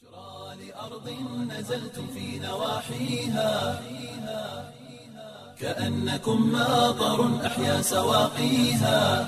لأرض نزلتم في نواحيها كأنكم ماطر أحيا سواقيها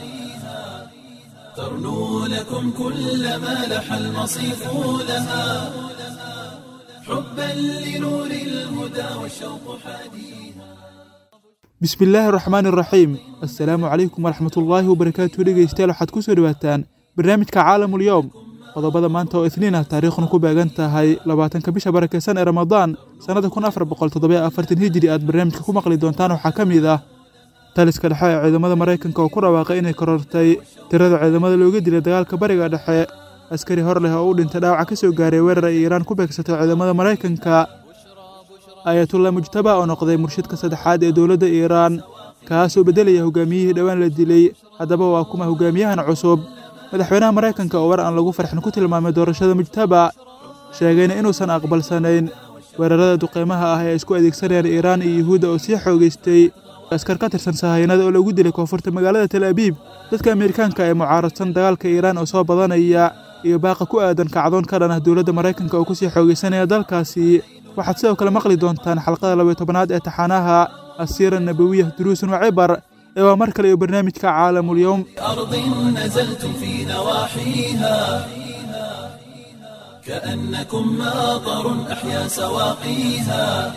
ترنو لكم كل ما لح المصيف لها حبا لنور الهدى والشوق حديها bismillaahi raxmaani raxiim assalaamu calaykum waraxmatullaahi wabarakaatu dhegeystayaal waxaad ku soo dhowaataan barnaamijka caalamul yowm qodobada maanta oo isniin ah taariikhuna ku beegan tahay labaatanka bisha barakeysan ee ramadaan sannada kun afar boqol toddoba afartan hijiri aad barnaamijka ku maqli doontaan waxaa ka mid ah taliska dhexe ee ciidamada maraykanka oo ku dhawaaqay inay korortay tirada ciidamada looga dilay dagaalka bariga dhexe askari hor leh oo u dhintay dhaawaca ka soo gaaray weerar ay iiraan ku beegsatay ciidamada maraykanka ayatullah mujtaba oo noqday murshidka saddexaad ee dowladda iiraan kaasoo beddelaya hogaamiyihii dhowaan la dilay haddaba waa kuma hogaamiyahan cusub madaxweynaha maraykanka oo war aan lagu farxin ku tilmaamay doorashada mujtaba sheegayna inuusan aqbalsanayn weerarada duqeymaha ah ee ay isku adeegsanayaan iiraan iyo yuhuudda oo sii xoogaystay askar ka tirsan sahayanada oo lagu dilay koonfurta magaalada tel abiib dadka amerikaanka ee mucaaradsan dagaalka iiraan oo soo badanaya iyo baaqa ku aadan kacdoon ka dhan ah dowladda maraykanka oo kusii xoogaysanaya dalkaasi waxaad sidoo kale maqli doontaan xalqada labayo tobanaad ee taxanaha asiira nabawiya duruusun wa cibar ee waa mar kale iyo barnaamijka caalamul-yowm أرض نزلتم في نواحيها كأنكم ماطر أحيا سواقيها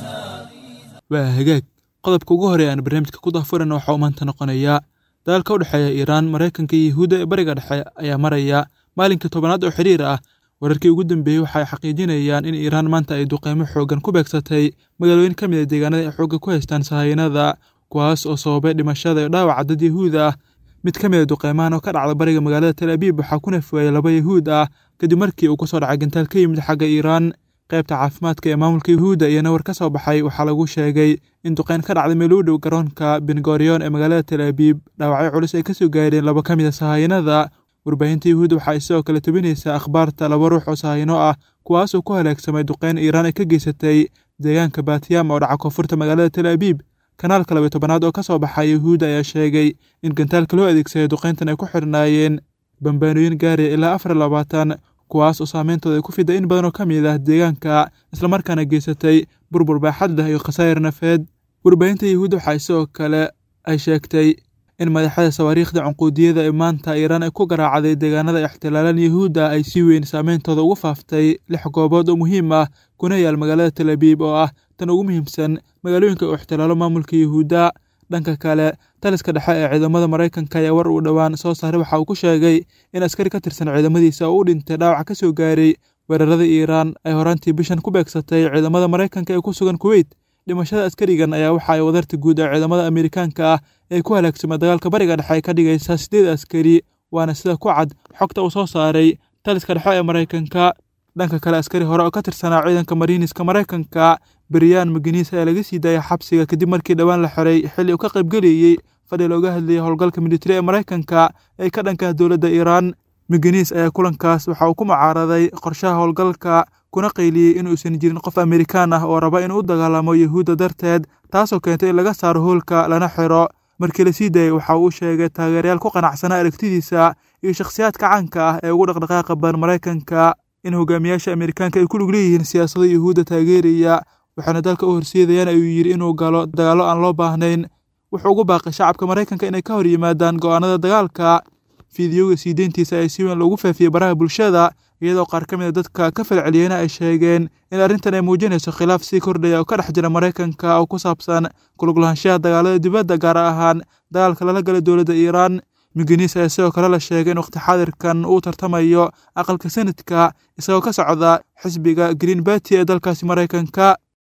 waa hagaag qodobka ugu horey aan barnaamijka ku dahfuran waxaa u maanta noqonayaa dagaalka u dhexeeya iiraan maraykanka iyo yuhuudda ee bariga dhexe ayaa maraya maalinkii tobanaad oo xiriir ah wararkii ugu dambeeyey waxa ay xaqiijinayaan in iiraan maanta ay duqeymo xooggan ku beegsatay magaalooyin ka mid a deegaanada ay xoogga ku haystaan sahayanada kuwaas oo sababay dhimashada iyo dhaawaca dad yahuud ah mid ka mid a duqeymahan oo ka dhacda bariga magaalada tel abiib waxaa ku nafweeyey laba yahuud ah kadib markii uu ku soo dhacay gantaal ka yimid xagga iiraan qaybta caafimaadka ee maamulka yuhuudda iyana war ka soo baxay waxaa lagu sheegay in duqeyn ka dhacday meel u dhow garoonka bengorion ee magaalada tel abiib dhaawacyo culus ay ka soo gaareen laba ka mid a sahayanada warbaahinta yuhuudda waxa ay sidoo kale tebinaysaa akhbaarta laba ruux oo sahayno ah kuwaasoo ku halaagsamay duqeyn iiraan ay ka geysatay deegaanka baatiyam oo dhaca koonfurta magaalada tel abiib kanaalka labayo tobanaad oo ka soo baxay yuhuudda ayaa sheegay in gantaalka loo adeegsaday duqeyntan ay ku xidhnaayeen bambaanooyin gaaraya ilaa afar labaatan kuwaas oo saameyntooda ay ku fiday in badan oo ka mid ah deegaanka islamarkaana geysatay burbur baaxad leh iyo khasaayir nafeed warbaahinta yuhuudda waxa ay sidoo kale ay sheegtay in madaxada sawaariikhda cunquudiyada ee maanta iiraan ay ku garaacday deegaanada ixtilaalan yuhuudda ay si weyn saameyntooda ugu faaftay lix goobood oo muhiim ah kuna yaal magaalada tel abiib oo ah tan ugu muhiimsan magaalooyinka uu ixtilaalo maamulka yuhuudda dhanka kale taliska dhexe ee ciidamada maraykanka ayaa war uu dhowaan soo saaray waxa uu ku sheegay in askari ka tirsan ciidamadiisa oo u dhintay dhaawac ka soo gaaray weerarada iiraan ay horaantii bishan ku beegsatay ciidamada maraykanka ee ku sugan kuweyt dhimashada askarigan ayaa waxa ay wadarta guud ee ciidamada amerikaanka ah ee ku halaagsamay dagaalka bariga dhexe ay ka dhigaysaa siddeed askari waana sida ku cad xogta uu soo saaray taliska dhexe ee maraykanka dhanka kale askari hore oo ka tirsanaa ciidanka mariiniska maraykanka beriyaan mageniis ayaa laga sii daayay xabsiga kadib markii dhowaan la xiray xilli uu ka qaybgelayey fadhi looga hadlayay howlgalka militari ee maraykanka ee ka dhanka dowladda iiraan mageniis ayaa kulankaas waxa uu ku mucaaraday qorshaha howlgalka kuna qayliyey inuusan jirin qof amerikaan ah oo raba inuu u dagaalamo yuhuudda darteed taasoo keentay in laga saaro hoolka lana xiro markii la sii daayey waxa uu sheegay taageerayaal ku qanacsanaa aragtidiisa iyo shakhsiyaadka caanka ah ee ugu dhaqdhaqaaqa badan maraykanka in hogaamiyaasha amerikaanka ay ku lug leeyihiin siyaasado yuhuudda taageeraya waxaana dalka u horseedayaan ayuu yidhi inuu galo dagaallo aan loo baahnayn wuxuu ugu baaqay shacabka maraykanka inay ka hor yimaadaan go'aanada dagaalka fiidiyowga sii deyntiisa ayaa si weyn loogu faafiyey baraha bulshada iyadoo qaar ka mid a dadka ka falceliyeyna ay sheegeen in arrintan ay muujinayso khilaaf sii kordhaya oo ka dhex jira maraykanka oo ku saabsan kuluglahaanshaha dagaalada dibadda gaar ahaan dagaalka lala gala dowladda iiraan migeniis ayaa sidoo kale la sheegay in waqti xaadirkan uu tartamayo aqalka sanadka isagoo ka socda xisbiga green barty ee dalkaasi maraykanka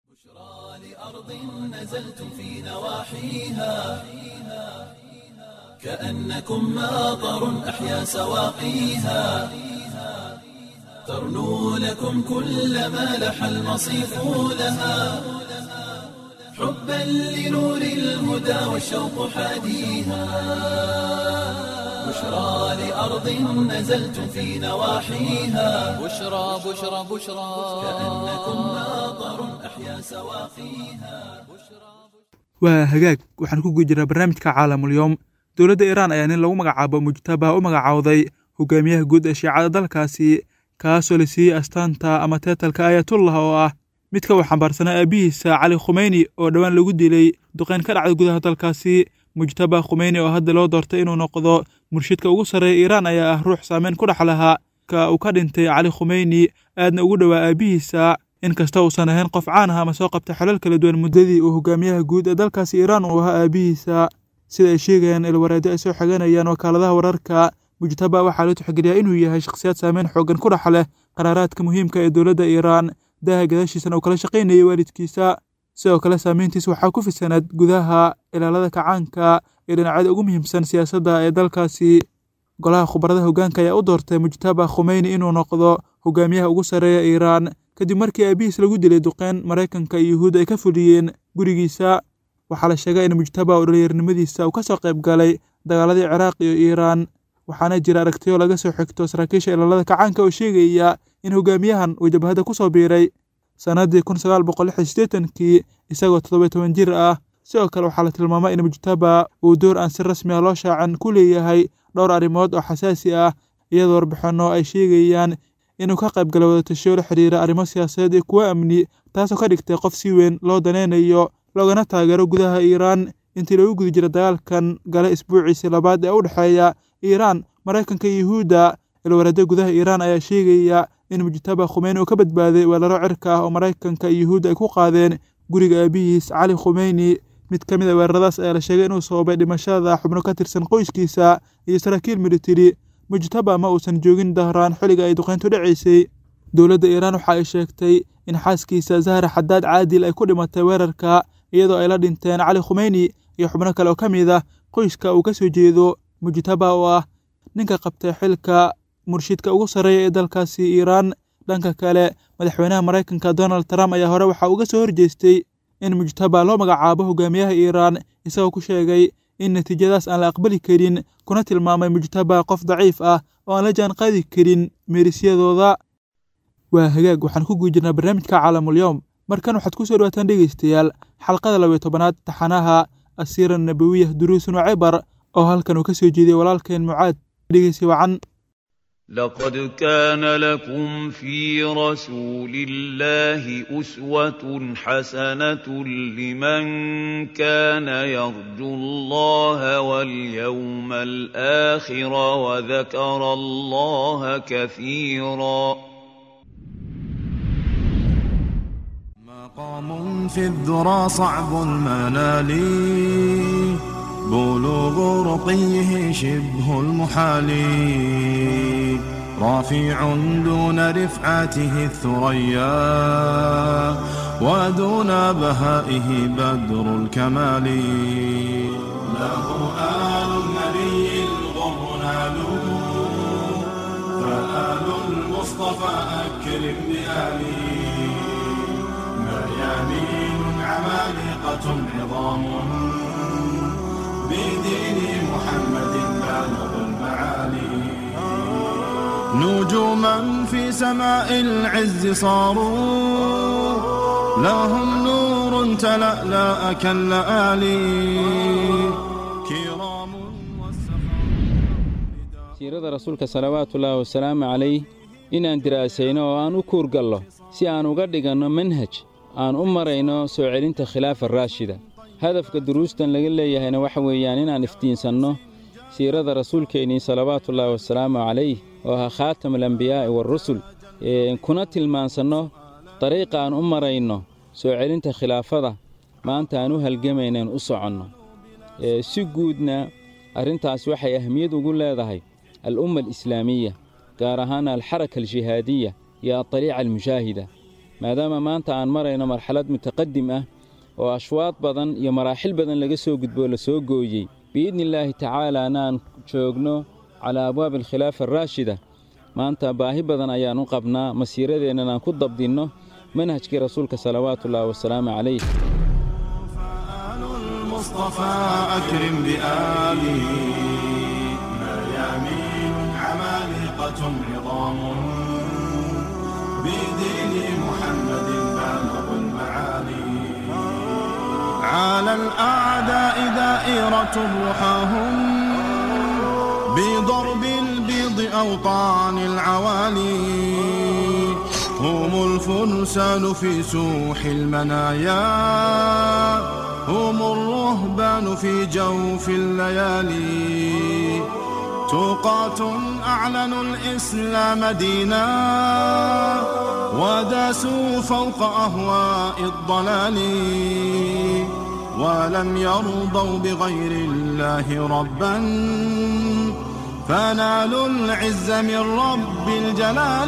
لأرض نزلتم في نواحيها كأنكم ماطر أحيا سواقيها ترنو لكم كل ما لح المصيف لها حبا لنور الهدى والشوق حاديها بشرى لأرض نزلتم في نواحيها بشرى بشرى بشرى كأنكم ماطر أحيا سواقيها waa hagaag waxaan ku guda jiraa barnaamijka caalamulyoom dowladda iiraan ayaa nin lagu magacaabo mujtaba u magacaawday hogaamiyaha guud ee shiicada dalkaasi kaasoo la siiyey astaanta ama teetalka aayatullah oo ah midka uu xambaarsanaa aabihiisa cali khumeyni oo dhowaan lagu dilay duqeyn ka dhacda gudaha dalkaasi mujtaba khumeyni oo hadda loo doortay inuu noqdo murshidka ugu sarreeya iiraan ayaa ah ruux saameyn ku dhex lahaa ka uu ka dhintay cali khumeyni aadna ugu dhowaa aabihiisa inkasta uusan ahayn qof caan ah ama soo qabtay xalal kala duwan muddadii uu hogaamiyaha guud ee dalkaasi iiraan uu ahaa aabihiisa sida ay sheegayaan ilwareedyo ay soo xiganayaan wakaaladaha wararka mujtaba waxaa loo tixgeliyaa inuu yahay shakhsiyaad saameyn xooggan ku dhex leh qaraaraadka muhiimka ee dowladda iiraan daaha gadaashiisana uu kala shaqaynayay waalidkiisa sidoo kale saameyntiis waxaa ku fidsanaad gudaha ilaalada kacaanka ee dhinacyada ugu muhiimsan siyaasadda ee dalkaasi golaha khubarada hoggaanka ayaa u doortay mujtaba khumeyni inuu noqdo hogaamiyaha ugu sarreeya iiraan kadib markii aabihiis lagu dilay duqeyn maraykanka iyo yuhuud ay ka fuliyeen gurigiisa waxaa la sheegay in mujtaba oo dhalinyarnimadiisa uu ka soo qayb galay dagaaladii ciraaq iyo iiraan waxaana jira aragtiyo laga soo xigto saraakiisha ilaalada kacaanka oo sheegaya in hogaamiyahan uu jabhadda ku soo biiray sannaddii kun sagaal boqol lix iyo siddeetankii isagoo toddoba toban jir ah sidoo kale waxaa la tilmaamay in mujtaba uu door aan si rasmi ah loo shaacin ku leeyahay dhowr arrimood oo xasaasi ah iyadoo warbixinno ay sheegayaan inuu ka qayb gala wadatashiyo la xidhiira arrimo siyaasadeed iyo kuwo amni taasoo ka dhigtay qof si weyn loo danaynayo loogana taageero gudaha iiraan intii lagu guda jira dagaalkan gale isbuuciisii labaad ee u dhexeeya iiraan maraykanka iyo yuhuudda ilwareedyo gudaha iiraan ayaa sheegaya in mujtaba khumeyni uu ka badbaaday weelaro cirka ah oo maraykanka iyo yuhuudda ay ku qaadeen guriga aabihiis cali khumeyni mid ka mid a weeraradaas ayaa la sheegay inuu sababay dhimashada xubno ka tirsan qoyskiisa iyo saraakiil militari mujtaba ma uusan joogin dahraan xilliga ay duqeyntu dhacaysay dowladda iiraan waxa ay sheegtay in xaaskiisa zahra xadaad caadil ay ku dhimatay weerarka iyadoo ay la dhinteen cali khumeyni iyo xubno kale oo ka mid ah qoyska uu ka soo jeedo mujtaba oo ah ninka qabtay xilka murshidka ugu sarreeya ee dalkaasi iiraan dhanka kale madaxweynaha maraykanka donald trump ayaa hore waxa uga soo horjeestay in mujtaba loo magacaabo hogaamiyaha iiraan isagoo ku sheegay in natiijadaas aan la aqbali karin kuna tilmaamay mujtaba qof daciif ah oo aan la jaan qaadi karin meerisyadooda waa hagaag waxaan ku guujirnaa barnaamijka caalamul-yowm markan waxaad ku soo dhawaataan dhegaystayaal xalqada labayo tobanaad taxanaha asiira nabawiyah duruusun wa cibar oo halkan uu ka soo jeediyey walaalkeen mucaad dhegeysi wacan لقد كان لكم في رسول الله أسوة حسنة لمن كان يرجو الله واليوم الآخر وذكر الله كثيرا مقام في الذرى صعب المنال بلوغ رقيه شبه المحال رافع دون رفعته الثريا ودون بهائه بدر الكمال له آل النبي الغر نالوا فآل المصطفى أكرم بآله مريانين عمالقة عظام بدين محمد بالغ المعالي نجوما في سماء العز صاروا لهم نور تلألأ كاللآلي كرام siirada rasuulka salawaatullaahi wasalaamu calayh inaan diraasayno oo aan u kuurgallo si aan uga dhiganno manhaj aan u marayno soo celinta khilaafa raashida hadafka duruustan laga leeyahayna waxa weeyaan inaan iftiinsanno siirada rasuulkeennii salawaatullaahi wasalaamu calayh oo ahaa khaatam alambiyaa'i waarusul kuna tilmaansanno dariiqa aan u marayno soo celinta khilaafada maanta aan u halgamaynaen u soconno si guudna arrintaas waxay ahmiyad ugu leedahay al'umma alislaamiya gaar ahaan alxaraka aljihaadiya iyo adariica almushaahida maadaama maanta aan marayno marxalad mutaqadim ah oo ashwaad badan iyo maraaxil badan laga soo gudboo la soo gooyey biidni illaahi tacaalaana aan joogno calaa abwaabi alkhilaafa araashida maanta baahi badan ayaan u qabnaa masiiradeennan aan ku dabdinno manhajkii rasuulka salawaatullaahi wasalaamu calayh فآل المصطفى أكرم بآله مريامين عمالقة عظام بدين محمد بالغ المعالي على الأعداء دائرة رحاهم بضرب البيض بياض أوطان العوالي هم الفرسان في سوح المنايا هم الرهبان في جوف الليالي توقات أعلنوا الإسلام دينا وداسوا فوق أهواء الضلال ولم يرضوا بغير الله ربا فنالوا العز من رب الجلال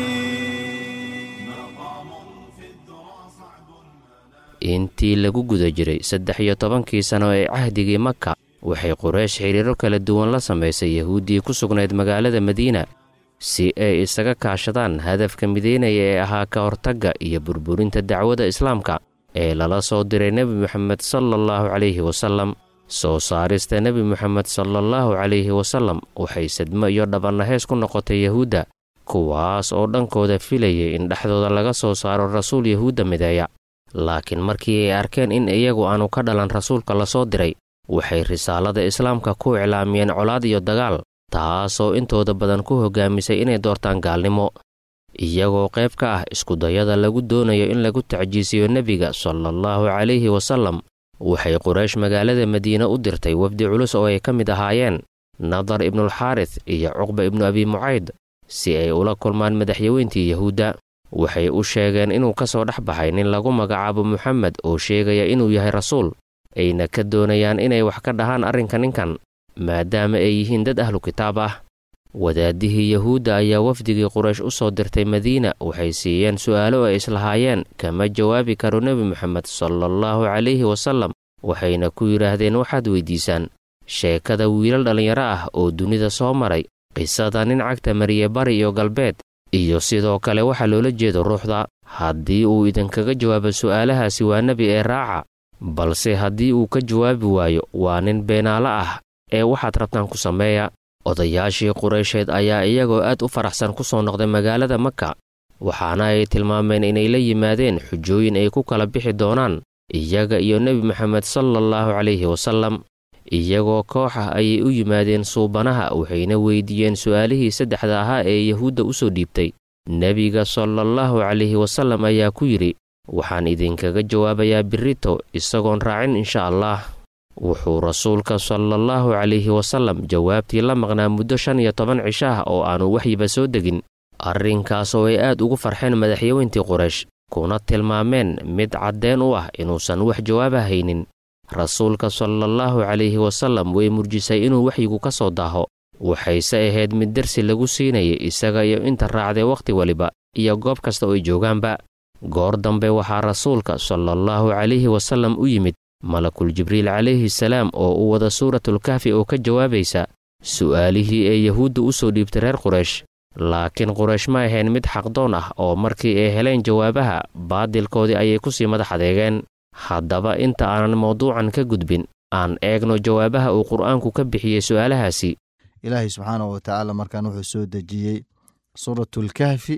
intii lagu guda jiray saddex iyo tobankii sano ee cahdigii maka waxay quraysh xidhiiro kala duwan la samaysay yahuuddii ku sugnayd magaalada madiina si ay isaga kaashadaan hadafka mideynaya ee ahaa ka hortagga iyo burburinta dacwada islaamka ee lala soo diray nebi moxamed salaallahu calayhi wasallam soo saarista nebi moxamed salaallahu calayhi wasallam waxay sadmo iyo dhabannahees ku noqotay yahuudda kuwaas oo dhankooda filayay in dhexdooda laga soo saaro rasuul yahuudda mideeya laakiin markii ay arkeen in iyagu aanu ka dhalan rasuulka la soo diray waxay risaalada islaamka ku iclaamiyeen colaad iyo dagaal taasoo intooda badan ku hogaamisay inay doortaan gaalnimo iyagoo qayb ka ah iskudayada lagu doonayo in lagu tacjiisiyo nebiga salaallahu calayhi wasallam waxay quraysh magaalada madiine u dirtay wafdi culus oo ay ka mid ahaayeen nadar ibnulxaaris iyo cuqba ibnu abi mucayd si ay ula kulmaan madaxyaweyntii yahuudda waxay u sheegeen inuu ka soo dhex baxay nin lagu magacaabo moxamed oo sheegaya inuu yahay rasuul ayna ka doonayaan inay wax ka dhahaan arrinka ninkan maadaama ay yihiin dad ahlu kitaab ah wadaadihii yahuudda ayaa wafdigii quraysh u soo dirtay madiina waxay siiyeen su'aalo ay islahaayeen kama jawaabi karo nebi moxamed salaallahu calayhi wasallam waxayna ku yidhaahdeen waxaad weyddiisaan sheekada wiilal dhallinyaro ah oo dunida soo maray qisada nin cagta mariye bari iyo galbeed iyo sidoo kale waxaa loola jeedo ruuxda haddii uu idinkaga jawaabo su'aalahaasi waa nebi ee raaca balse haddii uu ka jawaabi waayo waa nin beenaalo ah ee waxaad rabtaan ku sameeya odayaashii quraysheed ayaa iyagoo aad u faraxsan ku soo noqday magaalada maka waxaana ay tilmaameen inay la yimaadeen xujooyin ay ku kala bixi doonaan iyaga iyo nebi moxamed salaallahu calayhi wasallam iyagoo koox ah ayay u yimaadeen suubanaha waxayna weydiiyeen su'aalihii saddexda ahaa ee yahuudda u soo dhiibtay nebiga salaallahu calayhi wasallam ayaa ku yidhi waxaan idinkaga jawaabayaa birrito isagoon raacin insha allah wuxuu rasuulka salaallahu calayhi wasallam jawaabtii la maqnaa muddo shan iyo toban cisho ah oo aanu waxyiba soo degin arrinkaasoo ay aad ugu farxeen madaxyaweyntii quraysh kuna tilmaameen mid caddeen u ah inuusan wax jawaaba haynin rasuulka salaallahu calayhi wasallam way murjisay inuu waxyigu ka soo daaho waxayse ahayd mid dersi lagu siinayay isaga iyo inta raacday wakhti waliba iyo goob kasta oo ay joogaanba goor dambe waxaa rasuulka salaallahu calayhi wasallam u yimid malakul jibriil calayhi salaam oo u wada suuratulkahfi oo ka jawaabaysa su'aalihii ee yahuudda u soo dhiibtay reer quraysh laakiin quraysh ma ahayn mid xaqdoon ah oo markii ay heleen jawaabaha baadilkoodii ayay ku sii madax adeegeen haddaba inta aanan mawduucan ka gudbin aan eegno jawaabaha uu qur'aanku ka bixiyey su'aalahaasi ilaahay subxaanahu watacaala markaan wuxuu soo dejiyey suuratulkahfi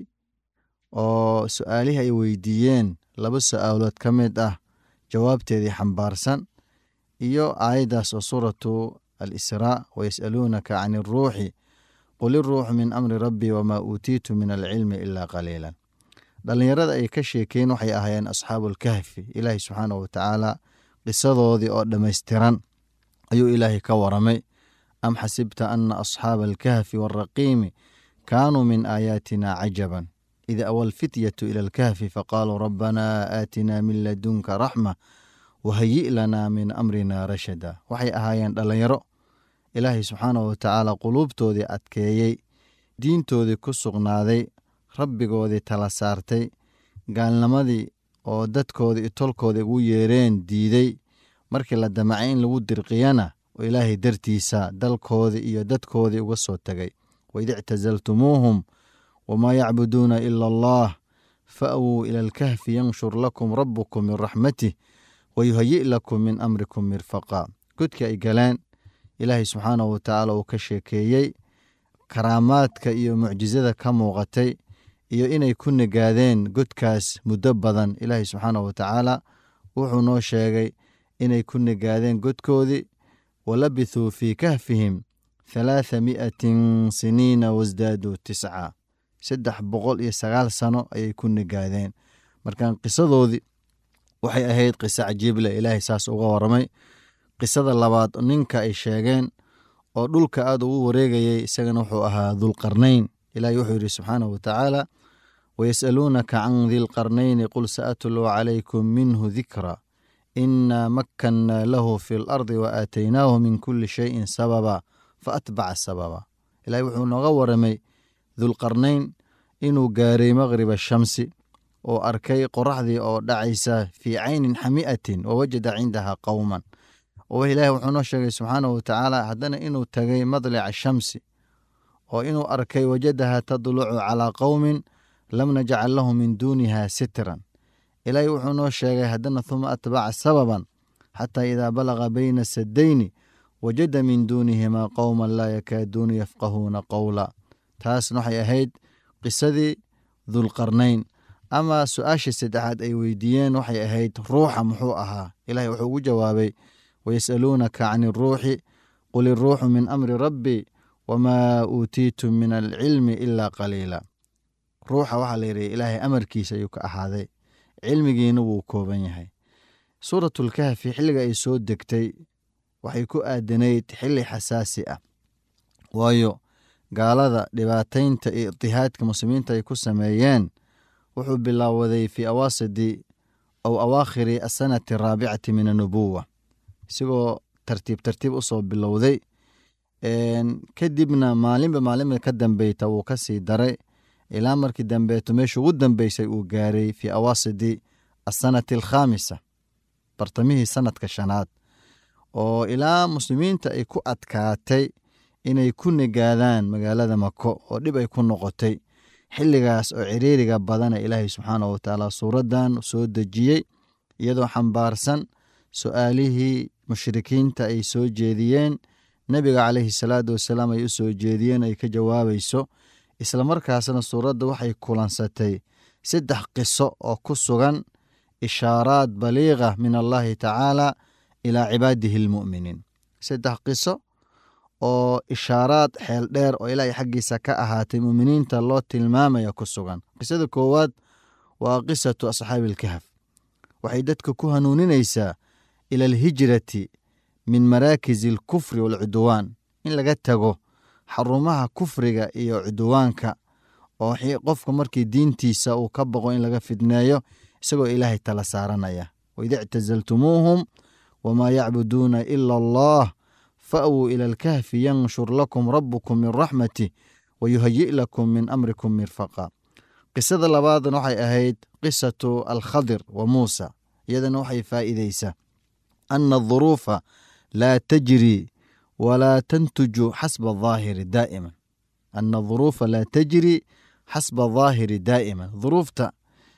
oo su'aalihii ay weydiiyeen laba su'aalood ka mid ah jawaabteedii xambaarsan iyo aayaddaas oo suuratu alisraa wayas'aluunaka can iruuxi qul iruuxu min amri rabbii wamaa uutiitu min alcilmi ilaa qaliilan dhallinyarada ay ka sheekeen waxay ahaayeen asxaabuulkahfi ilaahay subxaanahu watacaala qisadoodii oo dhammaystiran ayuu ilaahay ka waramay am xasibta ana asxaaba alkahfi waaraqiimi kaanuu min aayaatina cajaban id awa alfityatu ila alkahfi faqaaluu rabbanaa aatinaa min ladunka raxma wahayi' lanaa min amrina rashada waxay ahaayeen dhallinyaro ilaahay subxaanahu watacaala quluubtoodii adkeeyey diintoodii ku sugnaaday rabbigoodii tala saartay gaalnimadii oo dadkoodii iyo tolkoodii ugu yeereen diiday markii la damacay in lagu dirqiyana oo ilaahay dartiisa dalkoodii iyo dadkoodii uga soo tegay waid ictasaltumuuhum wamaa yacbuduuna ila allah fa'wuu ila alkahfi yanshur lakum rabbukum min raxmatih wayuhayi' lakum min amrikum mirfaqa godkii ay galeen ilaahay subxaanahu watacaala uu ka sheekeeyey karaamaadka iyo mucjisada ka muuqatay iyo inay ku nagaadeen godkaas muddo badan ilaahay subxaanahu watacaala wuxuu noo sheegay inay ku nagaadeen godkoodii walabithuu fii kahfihim halaatha mi'atin siniina wasdaaduu tisca saddex boqol iyo sagaal sano ayay ku nigaadeen markan qisadoodii waxay ahayd qiso cajiible ilaahay saas uga waramay qisada labaad ninka ay sheegeen oo dhulka aad ugu wareegayay isagana wuxuu ahaa dulqarnayn ilahay wuxuu yidhi subxaanahu watacaala wayas'aluunaka can dilqarnayni qul sa'atluu calaykum minhu dikra inaa makkannaa lahu fi lardi wa aataynaahu min kulli shayin sababa faatbaca sababa ilahay wuxuu nooga waramay dulqarnayn inuu gaaray maqriba shamsi oo arkay qoraxdii oo dhacaysa fii caynin xami'atin wa wajada cindaha qowman oo ilaahi wuxuu noo sheegay subxaanahu watacaala haddana inuu tagay madlica shamsi oo inuu arkay wajadaha tadlucu calaa qowmin lam najcal lahu min duuniha sitran ilaahi wuxuu noo sheegay haddana huma atbaca sababan xataa idaa balaga bayna sadayni wajada min duunihimaa qowman laa yakaaduuna yafqahuuna qowla taasna waxay ahayd qisadii dulqarnayn ama su-aashii saddexaad ay weydiiyeen waxay ahayd ruuxa muxuu ahaa ilahi wuxuu ugu jawaabay wayas'aluunaka can iruuxi qul iruuxu min amri rabbi wamaa uutiitum min alcilmi ilaa qaliila ruuxa waxaa layidhi ilaahay amarkiisa ayuu ka ahaaday cilmigiina wuu kooban yahay suuratulkahfi xilliga ay soo degtay waxay ku aadanayd xilli xasaasi ah waayo gaalada dhibaataynta iyo itihaadka muslimiinta ay ku sameeyeen wuxuu bilaawaday fii awaasidi aw awaakhiri asanati araabicati min annubuwa isagoo tartiib tartiib u soo bilowday kadibna maalinba maalinba ka dambeyta wuu ka sii daray ilaa markii dambeeto meesha ugu dambeysay uu gaaray fii awaasidi asanati alkhaamisa bartamihii sanadka shanaad oo ilaa muslimiinta ay ku adkaatay inay ku nigaadaan magaalada mako oo dhib ay ku noqotay xilligaas oo ciriiriga badana ilaahay subxaanahu watacaala suuraddan soo dejiyey iyadoo xambaarsan su-aalihii mushrikiinta ay soo jeediyeen nebiga caleyhi salaatu wasalaam ay u soo jeediyeen ay ka jawaabayso islamarkaasna suuradda waxay kulansatay saddex qiso oo ku sugan ishaaraad baliiqa min allahi tacaala ilaa cibaadihi almu'miniin saddex qiso oo ishaaraad xeel dheer oo ilaahay xaggiisa ka ahaatay muuminiinta loo tilmaamaya ku sugan qisada koowaad waa qisatu asxaabi alkahf waxay dadka ku hanuuninaysaa ila alhijrati min maraakisi alkufri waalcudwaan in laga tago xarumaha kufriga iyo cudwaanka oo qofka markii diintiisa uu ka boqo in laga fidneeyo isagoo ilaahay tala saaranaya waida ictasaltumuuhum wamaa yacbuduuna ila allah fa'wuu ila alkahfi yanshur lakum rabukum min raxmatih wayuhayi' lakum min amrikum mirfaqa qisada labaadna waxay ahayd qisatu alkhadir wa muusa iyadana waxay faa'iideysaa ana aduruufa laa tajri walaa tantuju xasba ahaahiri daa'iman ana aduruufa laa tajri xasba ahaahiri daa'iman duruufta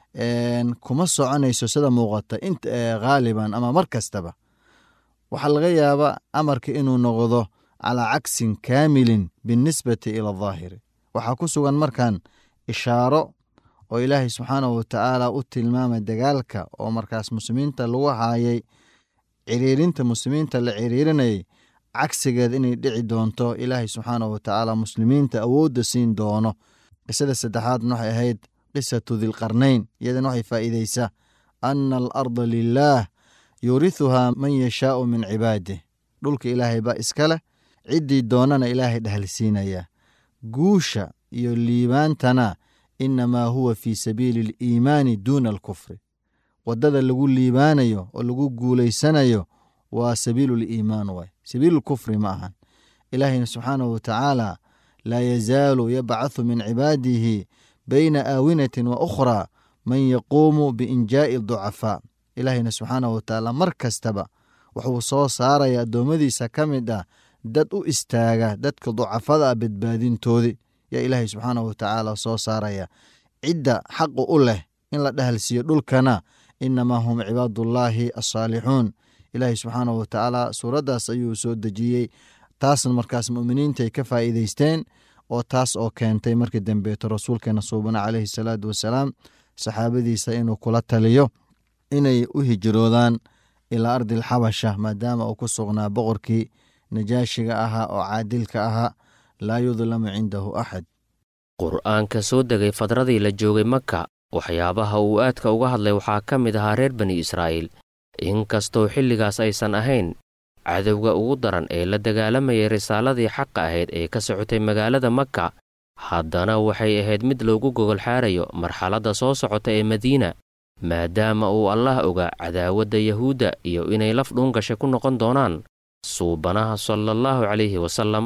kuma soconayso sida muuqata inta haaliban ama mar kastaba waxaa laga yaabaa amarka inuu noqdo calaa cagsin kaamilin binnisbati ila ahaahiri waxaa ku sugan markan ishaaro oo ilaahay subxaanahu watacaala u tilmaamay dagaalka oo markaas muslimiinta lagu haayay ciriirinta muslimiinta la ciriirinayay cagsigeed inay dhici doonto ilaahay subxaanahu watacaala muslimiinta awoodda siin doono qisada saddexaadna waxay ahayd qisatu dilqarnayn iyadana waxay faa'iideysaa ana alarda lilaah yuurihuhaa man yashaau min cibaadih dhulka ilaahay baa iska leh ciddii doonana ilaahay dhahalsiinaya guusha iyo liibaantana inamaa huwa fii sabiili aliimaani duuna alkufri waddada lagu liibaanayo oo lagu guulaysanayo waa sabiilu liimaan waay sabiilulkufri ma ahan ilaahayna subxaanahu watacaala laa yazaalu yabcathu min cibaadihi bayna aawinatin wa ukhraa man yaquumu biinjaa'i ducafaa ilaahayna subxaanahu watacaala mar kastaba wuxuu soo saaraya addoommadiisa ka mid ah dad u istaaga dadka ducafada ah badbaadintoodii yaa ilaahay subxaanahu watacaala soo saaraya cidda xaqu u leh in la dhahalsiiyo dhulkana inamaa hum cibaadullaahi asaalixuun ilaahay subxaanahu watacaala suuraddaas ayuu soo dejiyey taasna markaas mu'miniintaay ka faa'iideysteen oo taas oo keentay markii dambeeto rasuulkeena suubana caleyhi salaatu wasalaam saxaabadiisa inuu kula taliyo inay u hijroodaan ilaa ardi alxabasha maadaama uu ku sugnaa boqorkii najaashiga ahaa oo caadilka ahaa laa yudlamu cindahu axad qur'aanka soo degay fadradii la joogay maka waxyaabaha uu aadka uga hadlay waxaa ka mid ahaa reer bani israa'iil inkastoo xilligaas aysan ahayn cadowga ugu daran ee la dagaalamayay risaaladii xaqa ahayd ee ka socotay magaalada maka haddana waxay ahayd mid loogu gogolxaarayo marxaladda soo socota ee madiina maadaama uu allah ogaa cadaawadda yahuudda iyo inay laf dhuungasha ku noqon doonaan suubanaha salaallahu calayhi wasallam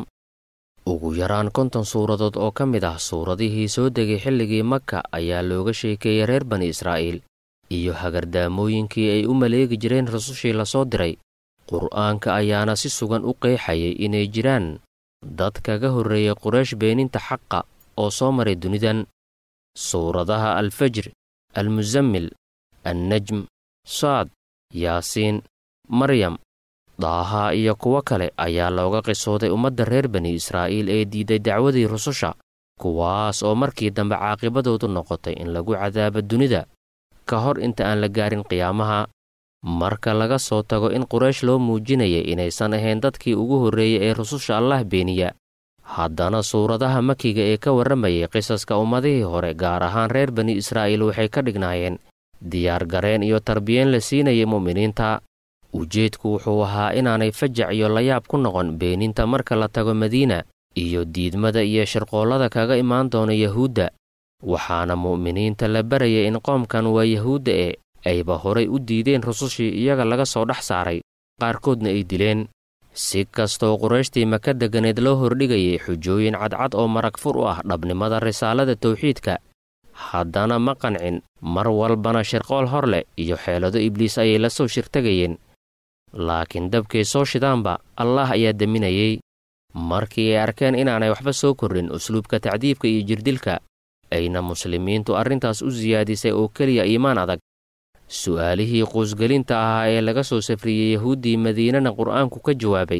ugu yaraan konton suuradood oo ka mid ah suuradihii soo degay xilligii maka ayaa looga sheekeeyey reer bani israa'iil iyo hagardaamooyinkii ay u maleegi jireen rasushii la soo diray qur'aanka ayaana si sugan u qeexayay inay jiraan dad kaga horreeyay quraysh beeninta xaqa oo soo maray dunidan suuradaha alfajr almusammil annajm saad yaasiin maryam daaha iyo kuwo kale ayaa looga qisooday ummadda reer bani israa'iil ee diiday dacwadii rususha kuwaas oo markii dambe caaqibadoodu noqotay in lagu cadaabo dunida ka hor inta aan la gaarin qiyaamaha marka laga soo tago in quraysh loo muujinayay inaysan ahayn dadkii ugu horreeyey ee rususha allah beeniya haddana suuradaha makiga ee ka warramayay qisaska ummadihii hore gaar ahaan reer bani israa'iil waxay ka dhignaayeen diyaargareen iyo tarbiyeen la siinayay mu'miniinta ujeedku wuxuu ahaa inaanay fajac iyo layaab ku noqon beeninta marka la tago madiina iyo diidmada iyo shirqoollada kaga imaan doona yahuudda waxaana mu'miniinta la barayay in qoomkan waa yahuudda ee ayba horay u diideen rusushii iyaga laga soo dhex saaray qaarkoodna ay dileen si kastoo qurayshtii maka degganeed loo hordhigayay xujooyin cadcad oo marag fur u ah dhabnimada risaalada tawxiidka haddana ma qancin mar walbana shirqool hor leh iyo xeelado ibliis ayay la soo shirtegayeen laakiin dabkay soo shidaanba allah ayaa deminayey markii ay arkeen inaanay waxba soo kordhin usluubka tacdiibka iyo jirdilka ayna muslimiintu arrintaas u siyaadisay oo keliya iimaan adag su'aalihii quusgelinta ahaa ee laga soo safriyey yahuuddii madiinana qur'aanku ka jawaabay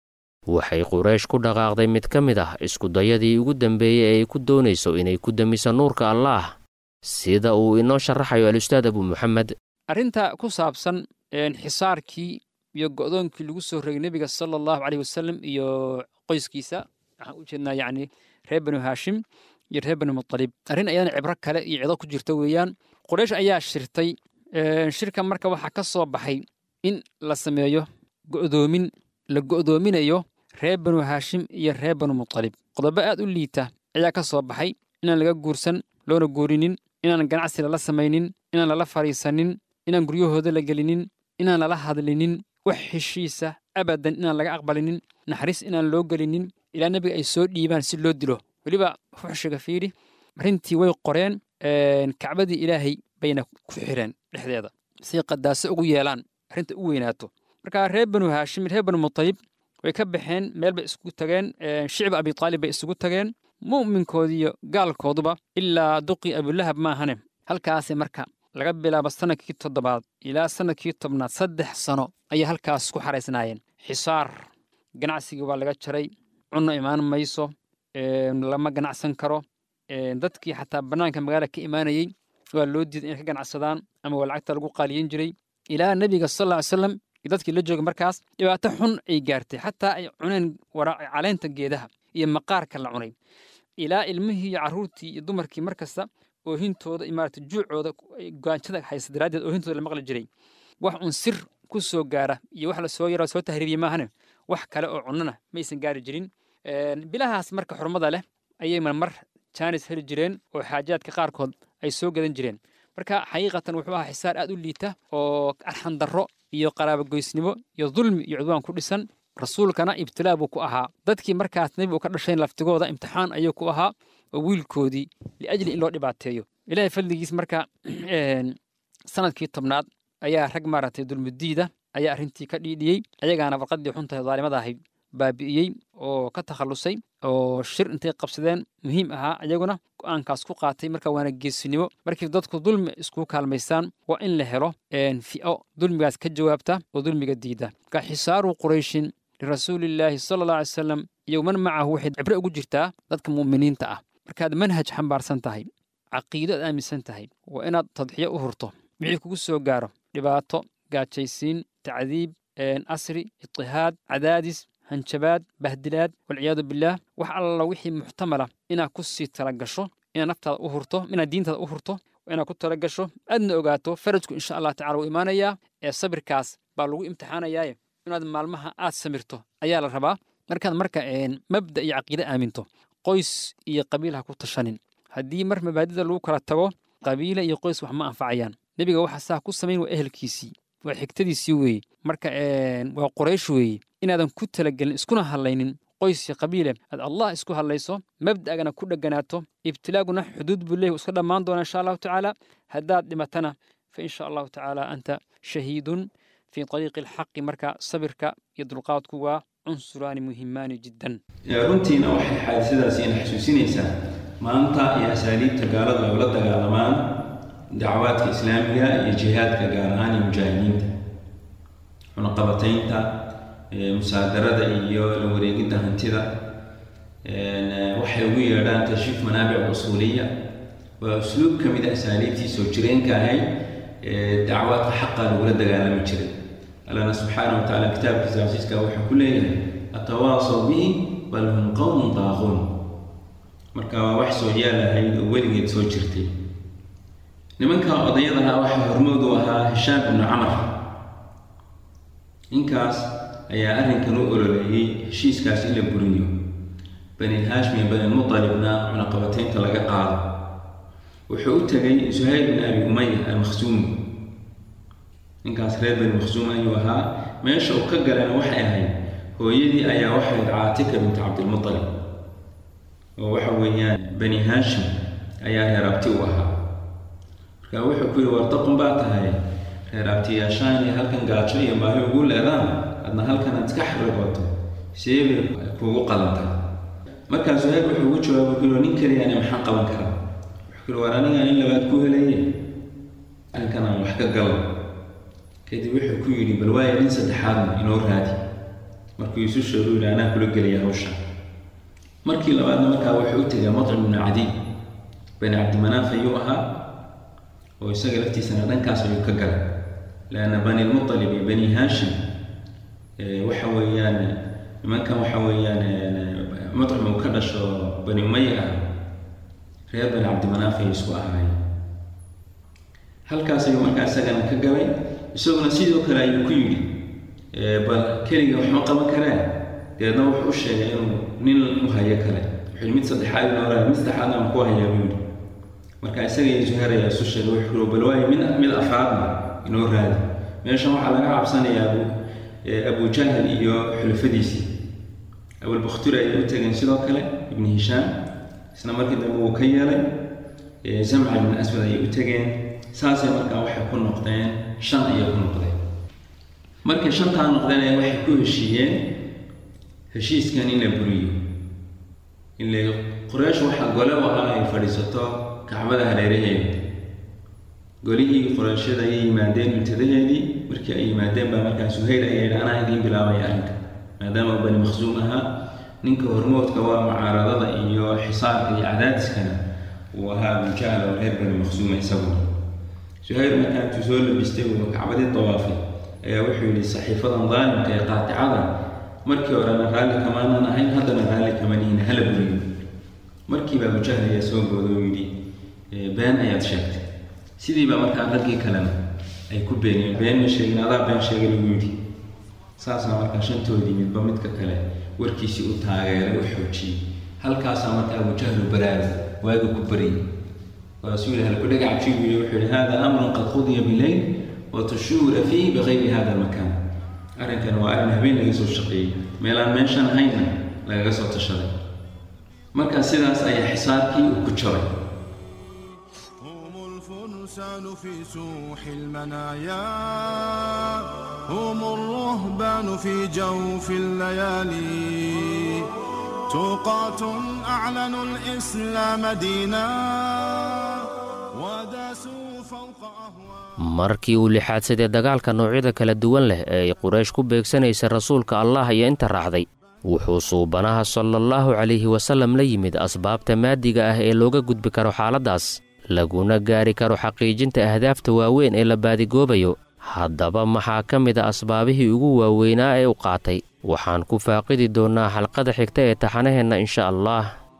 waxay quraysh ku dhaqaaqday mid ka mid ah iskudayadii ugu dambeeyey ee ay ku doonayso inay ku demiso nuurka allaah sida uu inoo sharaxayo al-ustaad abu muxamed arrinta ku saabsan xisaarkii iyo go'doonkii lagu soo rogay nebiga sala allahu caleyh wasalam iyo qoyskiisa waxaan u jeednaa yacni reer banu haashim iyo reer banu mutalib arrin ayadana cibro kale iyo cido ku jirta weeyaan quraysh ayaa shirtay shirka marka waxaa ka soo baxay in la sameeyo go'doomin la go'doominayo reer banu haashim iyo reer banu mutalib qodobo aad u liita ayaa ka soo baxay inaan laga guursan loona guurinin inaan ganacsi lala samaynin inaan lala fadhiisanin inaan guryahooda la gelinin inaan lala hadlinin wax heshiisa abadan inaan laga aqbalinin naxariis inaan loo gelinin ilaa nebiga ay soo dhiibaan si loo dilo weliba fuxshiga fiiri arrintii way qoreen kacbadii ilaahay bayna ku xireen dhexdeeda say qadaaso ugu yeelaan arrinta u weynaato marka reer banu haashim reer banu mutalib way ka baxeen meel bay isugu tageen shicba abitaalib bay isugu tageen mu'minkoodiiyo gaalkooduba ilaa duqii abulahab maahane halkaasay marka laga bilaabo sannadkii toddobaad ilaa sannadkii tobnaad saddex sano ayay halkaas ku xaraysnaayeen xisaar ganacsigii waa laga jaray cunno imaan mayso lama ganacsan karo dadkii xataa bannaanka magaala ka imaanayey waa loo diiday inay ka ganacsadaan ama waa lacagta lagu qaaliyin jiray ilaa nebiga sal lla ly slam iyo dadkii la jooga markaas dhibaato xun ay gaartay xataa ay cuneen caleenta geedaha iyo maqaarka la cunay ilaa ilmihii iyo carruurtii iyo dumarkii mar kasta oohintooda imaarata juucooda gaanjada haysa daraaddeed oohintooda la maqli jiray wax un sir ku soo gaara iyo wax la soo yaro soo tahriibiyey maahane wax kale oo cunnana maysan gaari jirin bilahaas marka xurmada leh ayay marmar jaanis heli jireen oo xaajaadka qaarkood ay soo gadan jireen marka xaqiiqatan wuxuu ahaa xisaar aad u liita oo arxandarro iyo qaraabogoysnimo iyo dulmi iyo cudwaan ku dhisan rasuulkana ibtilaa buu ku ahaa dadkii markaas nebigu ka dhashayn laftigooda imtixaan ayuu ku ahaa oo wiilkoodii liajli in loo dhibaateeyo ilaahay fadligiis marka sanadkii tobnaad ayaa rag maaragtay dulmudiida ayaa arrintii ka dhiidhiyey ayagaana warqaddii xuntahay daalimada ahayd baabi'iyey oo ka takhallusay oo shir intay qabsadeen muhiim ahaa ayaguna go'aankaas ku qaatay marka waana geesinimo markii dadku dulmi iskugu kaalmaystaan waa in la helo fi'o dulmigaas ka jawaabta oo dulmiga diida marka xisaaru qurayshin lirasuulillaahi sala alla alay salam iyo man macahu waxay cibre ugu jirtaa dadka mu'miniinta ah markaad manhaj xambaarsan tahay caqiido aad aaminsan tahay waa inaad tadxiyo u hurto wixii kugu soo gaaro dhibaato gaajaysiin tacdiib asri itihaad cadaadis hanjabaad bahdilaad walciyaadu billaah wax alla wixii muxtamala inaad ku sii talagasho inaad naftaada u hurto inaad diintaada u hurto inaad ku talagasho aadna ogaato farajku insha allah tacala wuu imaanayaa ee sabirkaas baa lagu imtixaanayaaye inaad maalmaha aad samirto ayaa la rabaa markaad marka mabda iyo caqiide aaminto qoys iyo qabiil ha ku tashanin haddii mar mabaadida lagu kala tago qabiile iyo qoys wax ma anfacayaan nebiga waxa saa ku samayn waa ehelkiisii waa xigtadiisii weeye marka waa qoraysh weeye inaadan ku talagelin iskuna hadlaynin qoys iyo qabiile aad allah isku hadlayso mabda'gana ku dheganaato ibtilaaguna xuduud buu leeyahy iska dhammaan doona insha allahu tacaala haddaad dhimatana fa insha allahu tacaala anta shahiidun fii طariiqi alxaqi marka sabirka iyo dulqaadku waa cunsuraani muhimaani jiddan runtiina waxay xaadisadaasi ina xasuusinaysaa maanta iyo asaaliibta gaalada ay ula dagaalamaan dacwaadka islaamiga iyo jihaadka gaar ahaan iyo mujaahidiinta cunaqabataynta musaadarada iyo la wareegidda hantida waxay ugu yeedhaan tashriif manaabic usuuliya waa usluub ka mid a asaaliibtii soo jireenka ahayd dacwaadka xaqa lagula dagaalami jiray allana subxaana wa tacaala kitaabkiisa casiiska wuxuu ku leeyahay atawaasaw bihi bal hum qowmun daaquun marka waa wax soo yaal ahayd oo weligeed soo jirtay nimanka odayadaha waxaa hormood u ahaa hishaam ibnu camar ninkaas ayaa arrinkan u ololeeyey heshiiskaas in la buriyo bani haashim iyo bani mutalibna cunaqabataynta laga qaado wuxuu u tegay suhayl bin abi umaya almakhsuumi ninkaas reer bani makhsuum ayuu ahaa meesha uu ka galana waxay ahayd hooyadii ayaa waxayd caatika bint cabdilmutalib oo waxa weeyaan bani haashim ayaa reer abti u ahaa marka wuxuu ku yihi wartaqun baa tahay reer abtiyaashaan iyo halkan gaajo iyo baahi ugu leedaan adna halkan aad iska xarigoto seebay kuugu qalantay markaa suhayl wuxuu ugu jawaabay ku yihi nin keliyaani maxaan qaban karaa wuxuu ku yihi war anigaan in labaad ku helaye arrinkan aan wax ka galo kadib wuxuu ku yidhi bal waaya nin saddexaadna inoo raadi markuu isu sheegu yidhi anaa kula gelaya hawsha markii labaadna markaa wuxuu u tegay matcim ibnu cadiy bani cabdimanaaf ayuu ahaa oo isaga laftiisana dhankaas ayuu ka galay leanna bani lmutalib iyo bani haashim waxa weeyaan nimankan waxa weeyaan matcim uu ka dhasho bani umaya ah reer bani cabdimanaaf ayay isku ahaayeen halkaas ayuu markaa isagana ka galay isaguna sidoo kale ayuu ku yidhi bal keliga waxma qaban karee deedna wuxuu u sheegay inuu nin u hayo kale wuxuu mid saddexaad inoo raadi mid saddexaadna aan ku hayaa buu yidhi marka isaga iyo zuhair ayaa isu sheegay wuxuu yidhi bal waayo mid mid afraadna inoo raadi meeshan waxaa laga cabsanayaa abu abu jahal iyo xulafadiisii abulbakhturi ayay u tegeen sidoo kale ibni hishaam isna markii dambe wuu ka yeelay zamca ibn aswad ayay u tegeen saasay markaa waxay ku noqdeen shan ayay ku noqdeen markay shantaa noqdeen ayaa waxay ku heshiiyeen heshiiskan in la buriyo ile qoreysh waxaa gole u ahaa ay fadhiisato kacbada hareeraheeda golihii qoreyshyada ayay yimaadeen muntadaheedii markii ay yimaadeen baa markaa suhayl ayaa yidhi anaa idiin bilaabaya arrinka maadaama uu bani makhsuum ahaa ninka hormoodka waa mucaaradada iyo xisaarka iyo cadaadiskana uu ahaa abujahl oo reer bani makhsuuma isaguna suhayl markaa intuu soo labistay uu kacbadii dawaafay ayaa wuxuu yidhi saxiifadan daalimka ee qaaticada markii horena raalli kamaanan ahayn haddana raalli kamanihin hala buriyo markiiba abujahl ayaa soo gooda oo yidhi been ayaad sheegtay sidiiba markaa raggii kalena ay ku beeniyeen been ma sheegin adaa been sheegay lagu yidhi saasaa markaa shantoodii midba midka kale warkiisii u taageeray u xoojiyey halkaasaa markaa abujahlu baraada waaga ku baryay waasuu yihi halkudhaga cajiib yidhi wuxuu yihi hada amrun qad qudiya bileyl watushuura fiihi bikayri hada almakaan arrinkan waa arrin habeen laga soo shaqeeyey meelaan meeshan ahayna lagaga soo tashaday marka sidaas ayaa xisaabkii uu ku jabay هم الفرسان في سوح المنايا هم الرهبان في جوف الليالي توقات أعلنوا الإسلام دينا وداسوا فوق أهواء markii uu lixaadsadee dagaalka noocyada kala duwan leh ee ay quraysh ku beegsanaysa rasuulka allah iyo inta raacday wuxuu suubanaha salaallahu calayhi wasallam la yimid asbaabta maadiga ah ee looga gudbi karo xaaladdaas laguna gaari karo xaqiijinta ahdaafta waaweyn ee la baadigoobayo haddaba maxaa ka mid a asbaabihii ugu waaweynaa ee u qaatay waxaan ku faaqidi doonnaa xalqada xigta ee taxanaheenna insha allah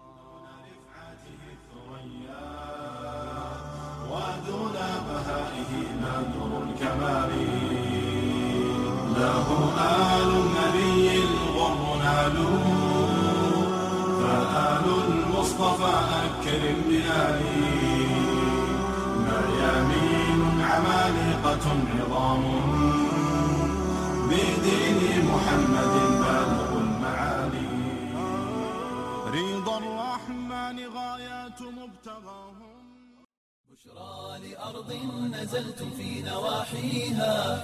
عظام بدين محمد بالغ المعالي رضا الرحمن غايات مبتغاهم بشرى لأرض نزلتم في نواحيها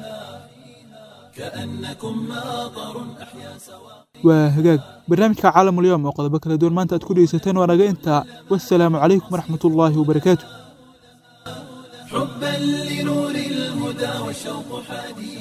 كأنكم ماطر أحيا سواقيها waa hagaag barnaamijka caalamulyoom oo qodobo kala duwan maanta aad ku dhegeysateen waa naga intaa wassalaamu calaykum waraxmatullaahi wabarakaatu حبا لنور الهدى والشوق حديث